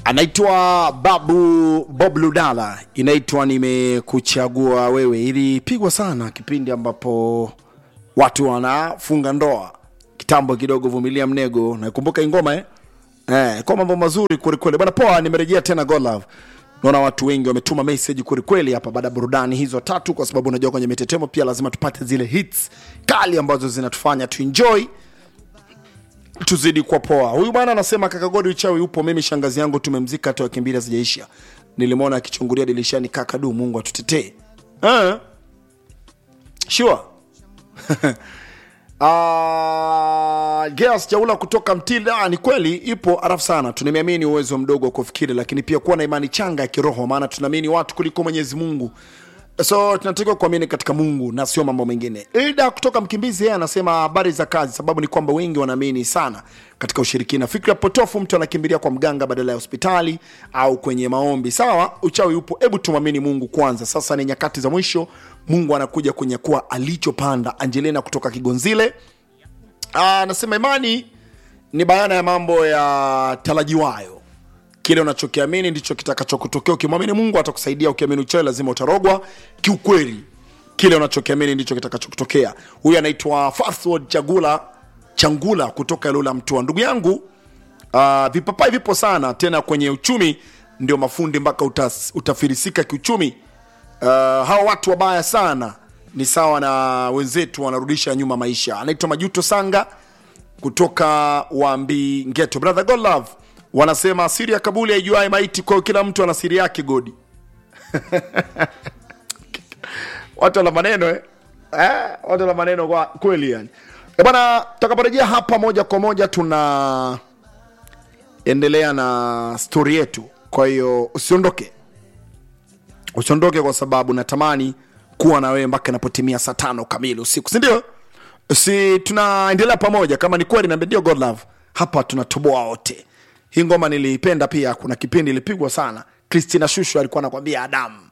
anaitwa babu bob ludala inaitwa nimekuchagua wewe ilipigwa sana kipindi ambapo watu wanafunga ndoa kitambo kidogo vumilia mnego nakumbuka ingoma eh? Eh, kwa mambo mazuri kwelikweli bana poa nimerejea tena God love naona watu wengi wametuma message kwelikweli hapa baada ya burudani hizo tatu kwa sababu unajua kwenye mitetemo pia lazima tupate zile hits kali ambazo zinatufanya tuenjoy tuzidi kwa poa huyu bwana anasema kaka godi uchawi upo mimi shangazi yangu tumemzika hata wiki mbili hazijaisha nilimwona akichungulia dirishani kaka du mungu atutetee uh, sure Uh, Geas Chaula kutoka Mtila, ah, ni kweli ipo arafu sana. Tunamiamini uwezo mdogo wa kufikiri, lakini pia kuwa na imani changa ya kiroho, maana tunaamini watu kuliko Mwenyezi Mungu, so tunatakiwa kuamini katika Mungu na sio mambo mengine. Ida kutoka Mkimbizi, yeye anasema habari za kazi, sababu ni kwamba wengi wanaamini sana katika ushirikina, fikra potofu. Mtu anakimbilia kwa mganga badala ya hospitali au kwenye maombi. Sawa, uchawi upo, hebu tumwamini Mungu kwanza. Sasa ni nyakati za mwisho, Mungu anakuja kunyakua alichopanda. Angelina kutoka Kigonzile Ah, anasema imani ni bayana ya mambo ya tarajiwayo. Kile unachokiamini ndicho kitakachokutokea. Ukimwamini Mungu atakusaidia, ukiamini uchawi lazima utarogwa. Kiukweli, kile unachokiamini ndicho kitakachokutokea. Huyu anaitwa Fathward Chagula Changula kutoka Ilula Mtua. Ndugu yangu, uh, vipapai vipo sana tena kwenye uchumi, ndio mafundi mpaka utas, utafirisika kiuchumi. Uh, hawa watu wabaya sana ni sawa na wenzetu wanarudisha nyuma maisha. Anaitwa Majuto Sanga kutoka Wambi Ngeto. Brother God Love wanasema siri ya kabuli haijuai maiti, kwa hiyo kila mtu ana siri yake. Godi watu wana maneno eh? Eh, watu wana maneno kwa kweli yani. Eh, bwana, tutakaporejea hapa moja kwa moja tuna endelea na stori yetu, kwa hiyo usiondoke usiondoke kwa sababu natamani kuwa na wewe mpaka inapotimia saa tano kamili usiku si ndio si tunaendelea pamoja kama ni kweli naambia ndio god love hapa tunatoboa wote hii ngoma niliipenda pia kuna kipindi ilipigwa sana christina shushu alikuwa anakwambia adamu